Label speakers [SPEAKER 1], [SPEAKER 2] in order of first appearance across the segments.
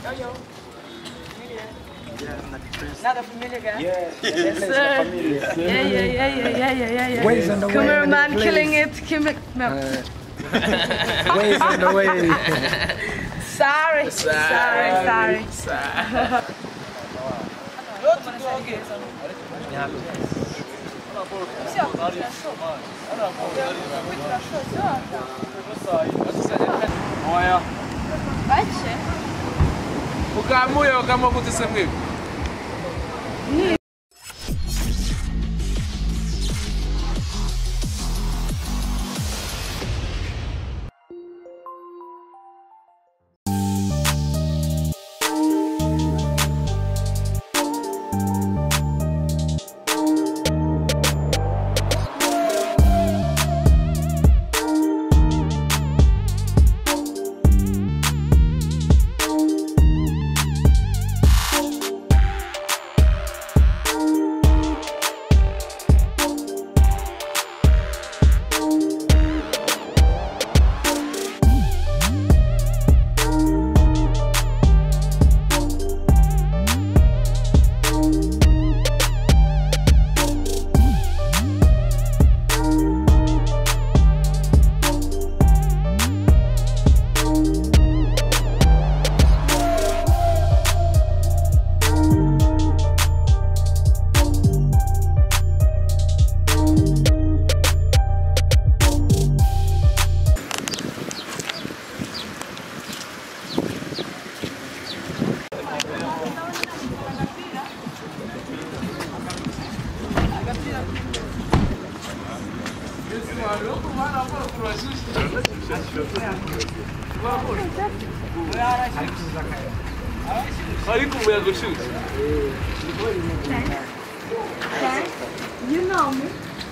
[SPEAKER 1] Yo, Not a familiar guy?
[SPEAKER 2] Yeah,
[SPEAKER 1] Yes, sir. Yeah, yeah, yeah, yeah, yeah, yeah, yeah.
[SPEAKER 2] Ways on the way.
[SPEAKER 1] Cameraman
[SPEAKER 2] please.
[SPEAKER 1] killing it. Kim- no.
[SPEAKER 2] Ways on the way.
[SPEAKER 1] sorry. Sorry, sorry.
[SPEAKER 3] Oya.
[SPEAKER 1] Бачите?
[SPEAKER 3] Ukamuye ukamwa kuti semwe. Ariko umuyaga ushushe.
[SPEAKER 1] You know me.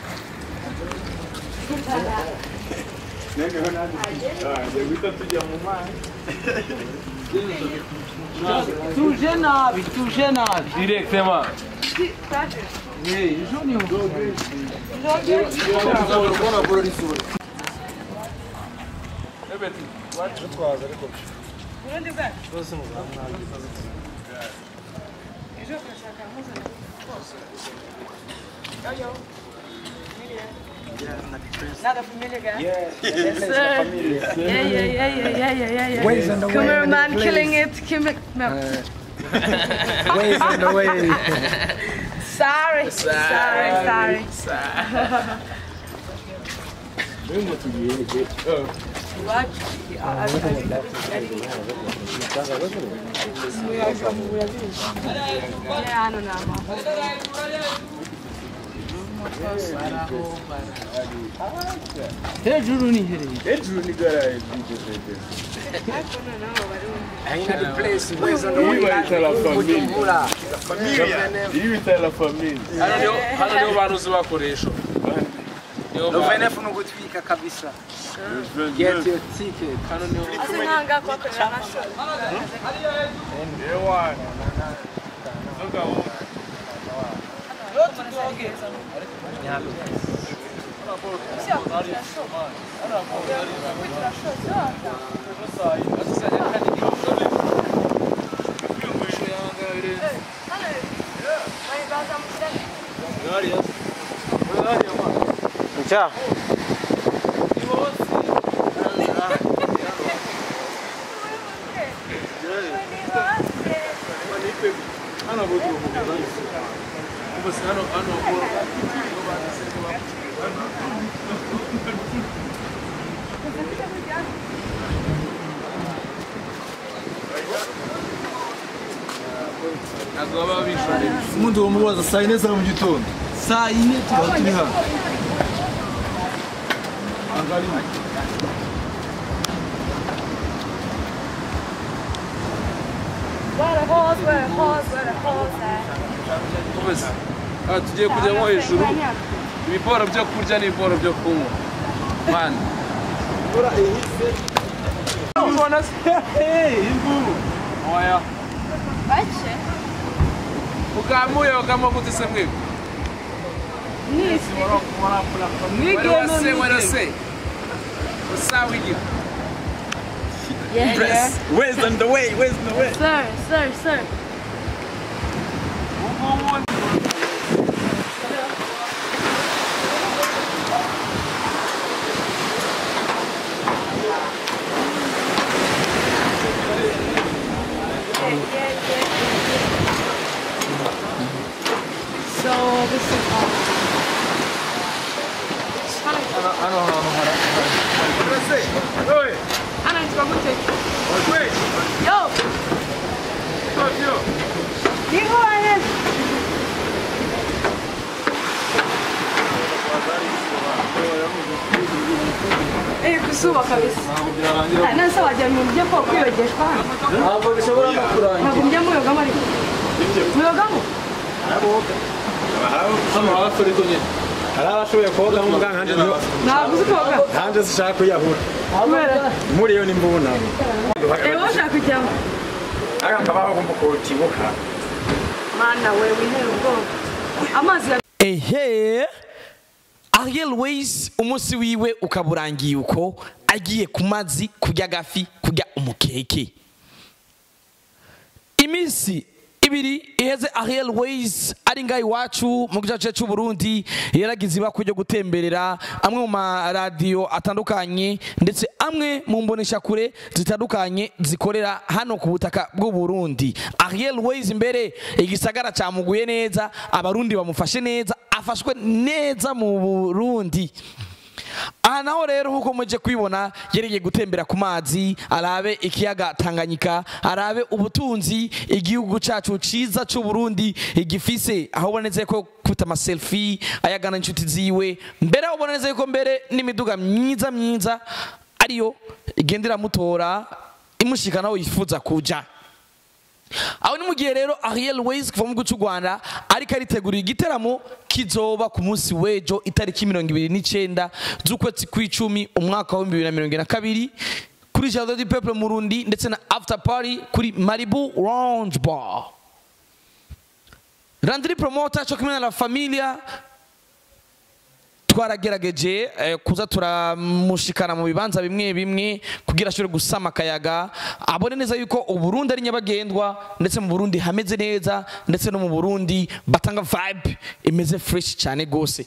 [SPEAKER 4] Tuje nabi, tuje nabi.
[SPEAKER 3] Directement.
[SPEAKER 4] Eh, ejo niho.
[SPEAKER 3] Ebeti.
[SPEAKER 1] Burundi bwacu. Ejo turashaka mpuzana bose. Yo, yo. Not a familiar guy?
[SPEAKER 2] Yeah,
[SPEAKER 1] Yes, sir. Yeah, yeah, yeah, yeah, yeah, yeah, yeah.
[SPEAKER 2] Ways on the way.
[SPEAKER 1] Cameraman
[SPEAKER 2] please.
[SPEAKER 1] killing it. Kim- no.
[SPEAKER 2] Ways on the way.
[SPEAKER 1] Sorry. Sorry, sorry. What? Yeah, I don't know.
[SPEAKER 4] Hejuru ni hereye.
[SPEAKER 2] Ain't the place. Ways on the way.
[SPEAKER 3] Ibita la famille.
[SPEAKER 2] Bujumbura.
[SPEAKER 3] Ibita la famille. Hano niho hano niho baruzi bakoresha. Niho
[SPEAKER 2] No
[SPEAKER 3] ba-
[SPEAKER 2] venefu no gutwika kabisa. Get your ticket.
[SPEAKER 3] hano niho
[SPEAKER 1] Ase nkanga kuhakorera amashuri.
[SPEAKER 2] Ncha.
[SPEAKER 3] hano bo tu. Basi hano hano bo. Ntabwo baba bishoreye.
[SPEAKER 5] umuntu wamubaza saa yine za mu gitondo
[SPEAKER 4] Saa yine
[SPEAKER 5] tuba turi hano
[SPEAKER 1] Where the horse, where the horse, where the horse at?
[SPEAKER 3] Basi aha tugiye kujyamo hejuru ibiporo byo kurya n'ibiporo byo kunywa. Man. Ubona se? Oya.
[SPEAKER 1] Бачите?
[SPEAKER 3] Ukamuye ukamwa kuti semwe.
[SPEAKER 1] Низкий.
[SPEAKER 3] Wale wase wale wase. Usawa hiki.
[SPEAKER 1] Yeah,
[SPEAKER 5] Press. Where's on the way? Where's on the way?
[SPEAKER 1] Sir, sir, sir. So this is all. anaitwa gute yo niko waheza Eh, kusuba kabisa Ah, nase wagira ngo mujye ko kwiyogeshwa hano
[SPEAKER 4] ntabwo bishobora no kurangira
[SPEAKER 1] ntabwo mujya muyogamo ariko muyogamo
[SPEAKER 3] hano hafi ariko nyine
[SPEAKER 5] hari abashoboye koga nk'umuganga hanjye niyo
[SPEAKER 1] ntabwo uzi koga
[SPEAKER 5] hanjye zishaka kuyahura
[SPEAKER 1] kubera
[SPEAKER 5] muri yo ni mbuna
[SPEAKER 1] eh wowe ushaka kujyamo
[SPEAKER 5] aka kabaho agomba kutibuka
[SPEAKER 1] mana we wintera ubwoba amazi ya
[SPEAKER 6] ehe ariel ways umunsi wiwe ukaba urangiye uko agiye ku mazi kurya agafi kurya umukeke iminsi ibiri iheze ariel ways ari ngaho iwacu mu gice cy'u Burundi yaragize ibako ryo gutemberera amwe mu maradiyo atandukanye ndetse amwe mu mboneshakure zitandukanye zikorera hano ku butaka bw'u Burundi ariel ways imbere igisagara cyamuguye neza abarundi bamufashe neza afashwe neza mu Burundi aha naho rero nk'uko muje kwibona yereye gutembera ku mazi arabe ikiyaga tanganyika arabe ubutunzi igihugu cyacu cyiza cy'u Burundi igifise aho ubonetse ko kuta amaselfie ayagana inshuti ziwe mbere aho ubonetse ko mbere n'imiduga myiza myiza ariyo igenda iramutora imushikana aho yifuza kuja aho ni mu gihe rero ariel ways kuva mu gihugu cy'u rwanda ariko aritegurira igiteramo kizoba ku munsi w'ejo itariki mirongo ibiri n'icyenda z'ukwezi kw'icumi umwaka w'ibihumbi bibiri na mirongo ine na kabiri kuri jardin du peuple mu rundi ndetse na after party kuri maribu lounge bar randiri promoter cyo kumwe na la familia twaragerageje eh, kuza turamushikana mu bibanza bimwe bimwe kugira ashobore gusama akayaga abone neza yuko uburundi ari nyabagendwa ndetse mu burundi hameze neza ndetse no mu burundi batanga vibe imeze fresh cyane rwose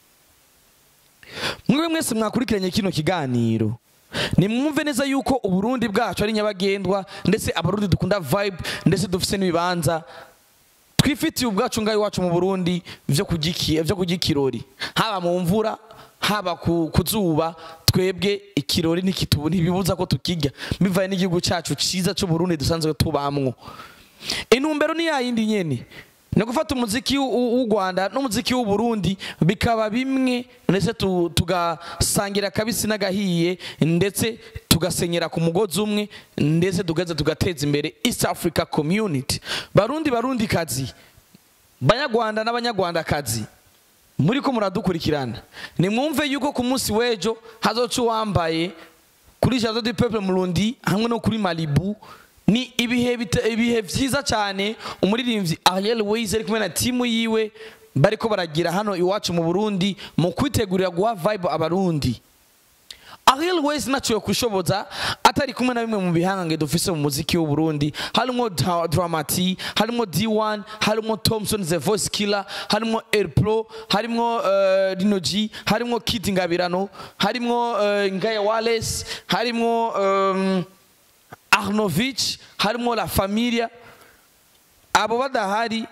[SPEAKER 6] mwe mwese mwakurikiranye kino kiganiro nimwumve neza yuko uburundi bwacu ari nyabagendwa ndetse abarundi dukunda vibe ndetse dufise n'ibibanza twifitiye ubwacu ngaho iwacu mu burundi byo kujya byo kujya ikirori haba mu mvura haba ku ku zuba twebwe ikirori ntikitubu ntibibuza ko tukijya bivaye n'igihugu cyacu cyiza cy'u Burundi dusanzwe tubamwo intumbero ni yayindi nyene ni gufata umuziki w'u- w'u Rwanda n'umuziki w'u Burundi bikaba bimwe ndetse tu- tugasangira akabisi n'agahiye ndetse tugasenyera ku mugozi umwe ndetse tugaze tugateza imbere East Africa Community barundi barundi kazi banyarwanda n'abanyarwandakazi muri ko muradukurikirana nimwumve yuko ku munsi w'ejo hazoca uwambaye kuri jardin du peuple murundi hamwe no kuri malibu ni ibihe bita- ibihe byiza cyane umuririmbyi ariel ways ari kumwe na timu yiwe bariko baragira hano iwacu mu burundi mu kwitegurira guha vibe abarundi ariel ways ntacyo kwishoboza atari kumwe na bimwe mu bihangange dufise mu muziki w'u Burundi harimo Dra- dramati harimo d1 harimo thompson the voice killer harimo air pro harimo uh, rino g harimo kid ngabirano harimo uh, ngaya wales harimo um, arnovich harimo la familia abo badahari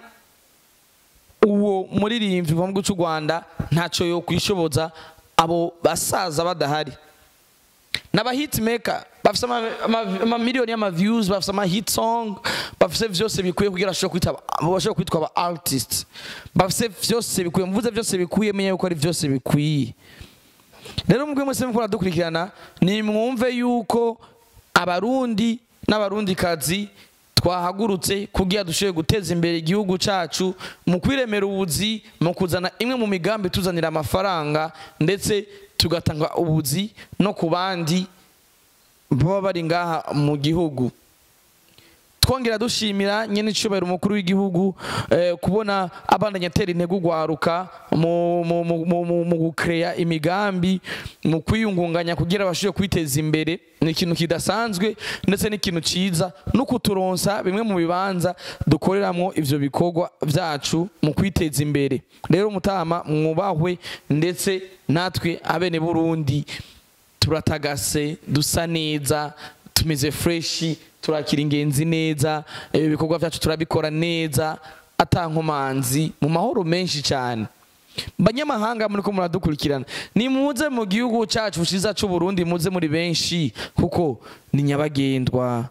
[SPEAKER 6] uwo muririmbyi uva mu gihugu cy'u rwanda ntacyo yo kwishoboza abo basaza badahari n'abahitmaker bafite ama- ama- amamiliyoni y'amaviews bafite amahit song bafite vyose bikwiye kugira bashobore kwitwa bashobore kwitwa aba artist bafite vyose bikwiye mvuze vyose bikwiye menye yuko ari vyose bikwiye rero mubwe mwese mukora dukurikirana ni mwumve yuko abarundi n'abarundikazi twahagurutse kugira dushobore guteza imbere igihugu cyacu mu kwiremera ubuzi mu kuzana imwe mu migambi tuzanira amafaranga ndetse tugatanga ubuzi no ku bandi baba bari ngaha mu gihugu twongera dushimira nyene icubahiro umukuru w'igihugu eh, kubona abandanya atera intego ugwaruka mu, mu, mu, mu, mu, mu gukeya imigambi mu kwiyungunganya kugira bashobore kwiteza imbere ni ikintu kidasanzwe ndetse n'ikintu ciza no kuturonsa bimwe mu bibanza dukoreramwo ivyo bikorwa vyacu mu kwiteza imbere rero mutama mwubahwe ndetse natwe abene burundi turatagase dusa neza tumeze freshi turakira ingenzi neza ibi bikorwa byacu turabikora neza atankomanzi mu mahoro menshi cyane banyamahanga muri ko muradukurikirana ni muze mu gihugu cyacu cyiza cy'u Burundi muze muri benshi kuko ni nyabagendwa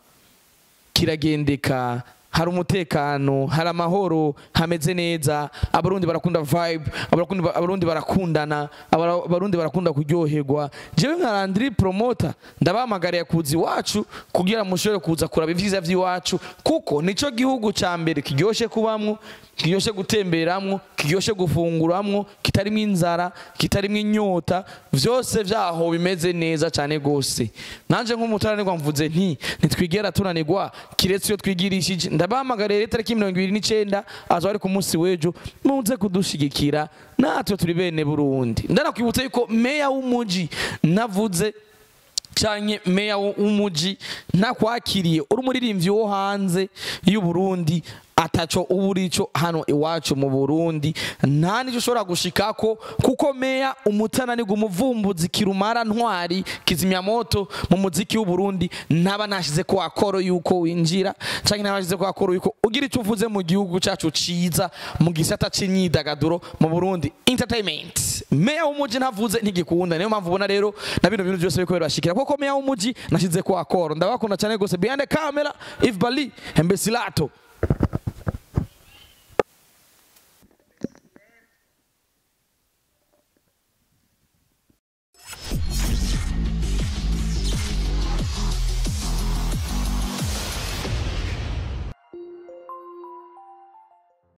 [SPEAKER 6] kiragendeka hari umutekano hari amahoro hameze neza abarundi barakunda vibe abarundi abarundi barakundana abara- abarundi barakunda kuryoherwa jewe nka Landry promoter ndabahamagariye kuza iwacu kugira mushobore kuza kuraba ivyiza vy'iwacu kuko nico gihugu ca mbere kiryoshe kubamwo kiryoshe gutemberamwo kiryoshe gufunguramwo kitarimwo inzara kitarimwo inyota vyose vyaho bimeze neza cane gose nanje nk'umutananirwa mvuze nti ntitwigera tunanirwa kiretse iyo twigirishije ndabahamagariye rero itariki mirongo ibiri n'icenda aza ari ku munsi w'ejo muze kudushigikira natwe turi bene burundi ndanakwibutsa yuko meya w'umuji navuze canke meya w'umuji ntakwakiriye uri umuririmbyi wo hanze y'u Burundi ataco uba urico hano iwacu mu Burundi nta nico ushobora gushikako kuko meya umutananirwa umuvumbuzi kirumara ntwari kizimyamoto mu muziki w'u Burundi ntaba nashize ko akoro yuko winjira canke ntaba nashize ko akoro yuko ugira ico uvuze mu gihugu cacu ciza mu gisata c'imyidagaduro mu Burundi entertainment meya w'umuji ntavuze ntigikunda niyo mpamvu ubona rero na bino bintu byose biriko birashikira kuko meya w'umuji nashize ko akoro ndabakunda cyane gose behind the camera if bali embesilato